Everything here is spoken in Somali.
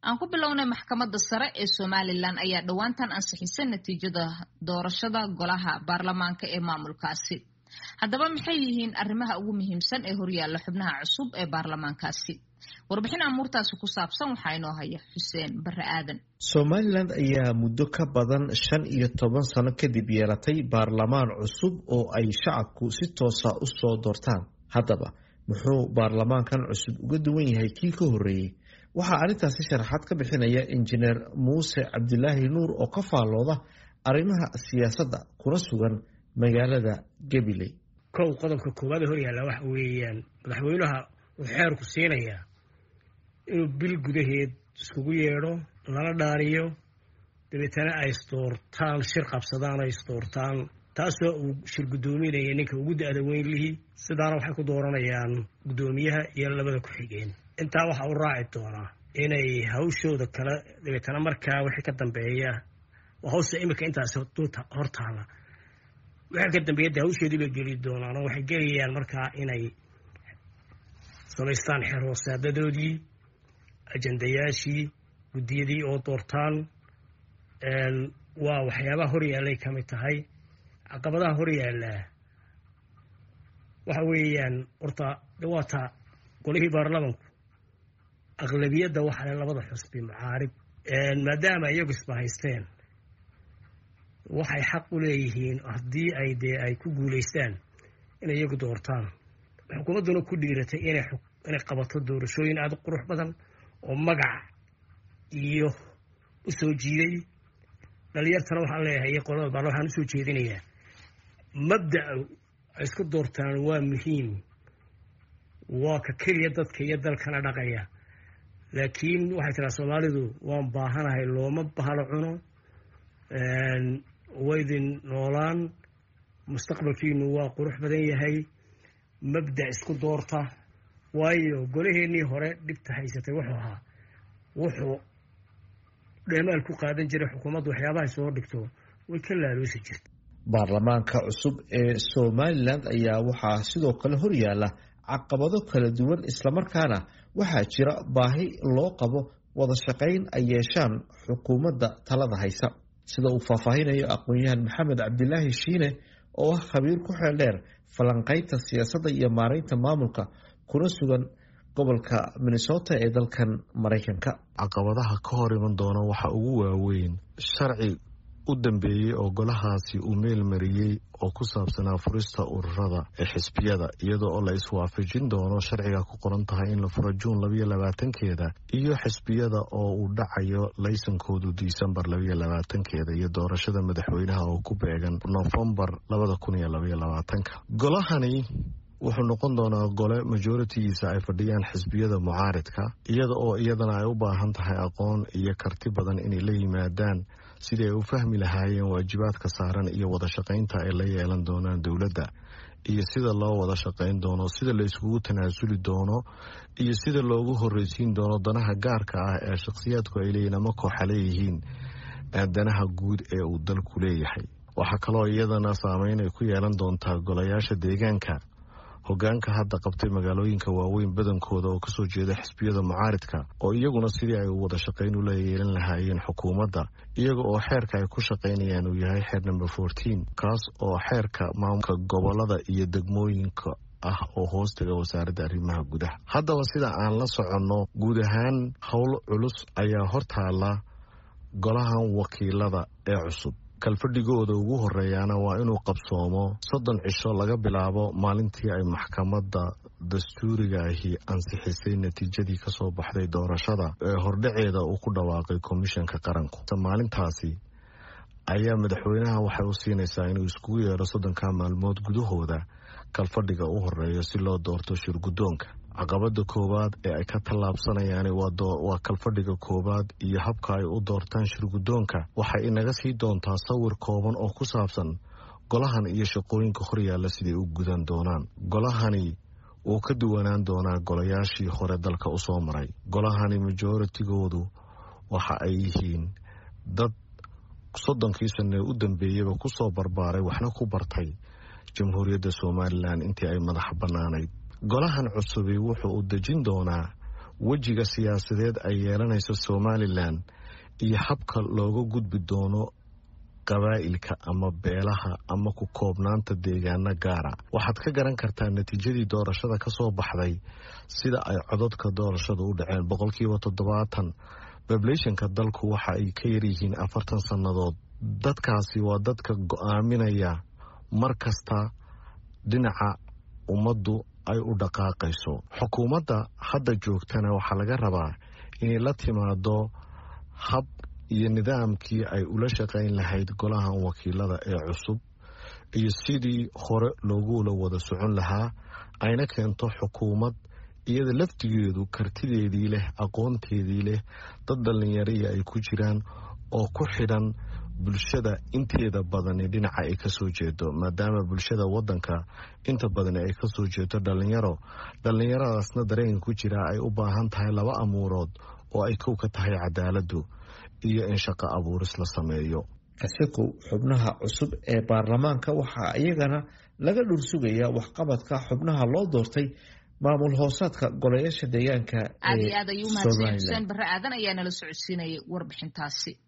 aan ku bilownay maxkamadda sare ee somalilan ayaa dhowaantan ansixisay natiijada doorashada golaha baarlamaanka ee maamulkaasi haddaba maxay yihiin arrimaha ugu muhiimsan ee horyaalla xubnaha cusub ee baarlamaankaasi warbixin amuurtaasi ku saabsan waxaa inoo haya xuseen bare aadan somalilan ayaa muddo ka badan shan iyo toban sano kadib yeelatay baarlamaan cusub oo ay shacabku si toosa u soo doortaan haddaba muxuu baarlamaankan cusub uga duwan yahay kii ka horreeyey waxaa arrintaasi sharaxaad ka bixinaya injineer muuse cabdilaahi nuur oo ka faallooda arrimaha siyaasadda kuna sugan magaalada gabiley kow qodobka koowaad ee horyaalla waxa weeyaan madaxweynaha wuxuu xeerku siinayaa inuu bil gudaheed iskugu yeedho lala dhaariyo dabeetana ay isdoortaan shir qabsadaan ay isdoortaan taasoo uu shir guddoominaya ninka ugu da-da weyn lihi sidaana waxay ku dooranayaan guddoomiyaha iyo labada ku-xigeen intaa waxaa u raaci doonaa inay hawshooda kale dabeetana markaa wixii ka dambeeya hawsha imika intaas hortaala wixii ka dambeeya de hawshoodii bay geli doonaan oo waxay gelayaan markaa inay samaystaan xeer hoosaadadoodii ajandayaashii guddiyadii oo doortaan waa waxyaabaha horyaallay ka mid tahay caqabadaha horyaallaa waxa weeyaan horta dhawaata golihii baarlamanku aqlabiyadda waxaa le labada xusbi mucaarib maadaama iyagu isbahaysteen waxay xaq u leeyihiin haddii ay dee ay ku guulaystaan inay iyagu doortaan xukuumadduna ku dhiiratay inay qabato doorashooyin aada u qurux badan oo magac iyo u soo jiiday dhalinyartana waxaan leeyahay iyo qolada baarla waxaan usoo jeedinayaa mabda'a ay isku doortaan waa muhiim waa ka keliya dadka iyo dalkana dhaqaya laakiin waxay tiraa soomaalidu waan baahanahay looma bahalo cuno waydin noolaan mustaqbalkiinu waa qurux badan yahay mabda' isku doorta waayo golaheennii hore dhibta haysatay wuxuu ahaa wuxuu dheemaal ku qaadan jiray xukuumaddu waxyaabahay soo dhigto way ka laaloosi jirta baarlamaanka cusub ee somalilan ayaa waxaa sidoo kale horyaala caqabado kala duwan islamarkaana waxaa jira baahi loo qabo wada shaqayn ay yeeshaan xukuumadda talada haysa sida uu faahfaahinayo aqoon-yahan maxamed cabdilaahi shiine oo ah khabiir ku xeel dheer falanqaynta siyaasadda iyo maaraynta maamulka kuna sugan gobolka minnesota ee dalkan maraykanka caqabadaha ka hor iman doona waxa ugu waaweyn sharci u dambeeyey oo golahaasi uu meel mariyey oo ku saabsanaa furista ururada ee xisbiyada iyadoo oo la iswaafajin doono sharciga ku qoran tahay in la furo juun labayo labaatankeeda iyo xisbiyada oo uu dhacayo laysankoodu disembar labayo labaatankeeda iyo doorashada madaxweynaha oo ku beegan nofembar labada kun iyo labaiyo labaatanka golahani wuxuu noqon doonaa gole majoritigiisa ay fadhiyaan xisbiyada mucaaridka iyada oo iyadana ay u baahan tahay aqoon iyo karti badan inay la yimaadaan sidii ay u fahmi lahaayeen waajibaadka saaran iyo wada shaqaynta ay la yeelan doonaan dowladda iyo sida loo wada shaqayn doono sida la iskugu tanaasuli doono iyo sida loogu horreysiin doono danaha gaarka ah ee shakhsiyaadku ay leeyihin ama kooxa leeyihiin danaha guud ee uu dalku leeyahay waxaa kaloo iyadana saameyn ay ku yeelan doontaa golayaasha deegaanka hogaanka hadda qabtay magaalooyinka waaweyn badankooda oo kasoo jeeda xisbiyada mucaaridka oo iyaguna sidii ay wada shaqayn ula yeelan lahaayeen xukuumadda iyaga oo xeerka ay ku shaqaynayaan uu yahay xeer number fourteen kaas oo xeerka maamulka gobolada iyo degmooyinka ah oo hoostaga wasaaradda arrimaha gudaha haddaba sida aan la soconno guud ahaan howl culus ayaa hortaala golahan wakiilada ee cusub kalfadhigooda ugu horeeyaana waa inuu qabsoomo soddon cisho laga bilaabo maalintii ay maxkamadda dastuuriga ahi ansixisay natiijadii kasoo baxday doorashada ee hordhaceeda uu ku dhawaaqay komishanka qaranku maalintaasi ayaa madaxweynaha waxay u siinaysaa inuu iskugu yeedho soddonka maalmood gudahooda kalfadhiga u horeeya si loo doorto shirguddoonka caqabada koowaad ee ay ka tallaabsanayaan waa kalfadhiga koowaad iyo habka ay u doortaan shirguddoonka waxay inaga sii doontaa sawir kooban oo ku saabsan golahan iyo shaqooyinka horyaalla siday u gudan doonaan golahani wuu ka duwanaan doonaa golayaashii hore dalka usoo maray golahani majoritigoodu waxa ay yihiin dad soddonkii sane u dambeeyaba kusoo barbaaray waxna ku bartay jamhuuriyadda somalilan intii ay madaxa bannaanayd golahan cusubi wuxuu u dejin doonaa wejiga siyaasadeed ay yeelanayso somalilan iyo habka looga gudbi doono qabaa'ilka ama beelaha ama ku koobnaanta deegaano gaara waxaad ka garan kartaa natiijadii doorashada ka soo baxday sida ay cododka doorashada u dhaceen boqolkiiba toddobaatan bablationka dalku waxa ay ka yaryihiin afartan sannadood dadkaasi waa dadka go-aaminaya mar kasta dhinaca ummaddu ay u dhaqaaqayso xukuumadda hadda joogtana waxaa laga rabaa inay la timaado hab iyo nidaamkii ay ula shaqayn lahayd golahan wakiilada ee cusub iyo sidii hore loogula wada socon lahaa ayna keento xukuumad iyada laftigeedu kartideedii leh aqoonteedii leh dad dhallinyariya ay ku jiraan oo ku xidhan bulshada inteeda badani dhinaca ay kasoo jeedo maadaama bulshada wadanka inta badani ay kasoo jeedo dhallinyaro dhallinyaradaasna dareenka ku jira ay u baahan tahay laba amuurood oo ay kow ka tahay cadaaladu iyo in shaqo abuuris la sameeyo kasikow xubnaha cusub ee baarlamaanka waxaa iyagana laga dhursugayaa waxqabadka xubnaha loo doortay maamul hoosaadka golayaasha deegaanka aad iyo aad ayuu umahadsan xuseen barre aadan ayaa nala socodsiinayay warbixintaasi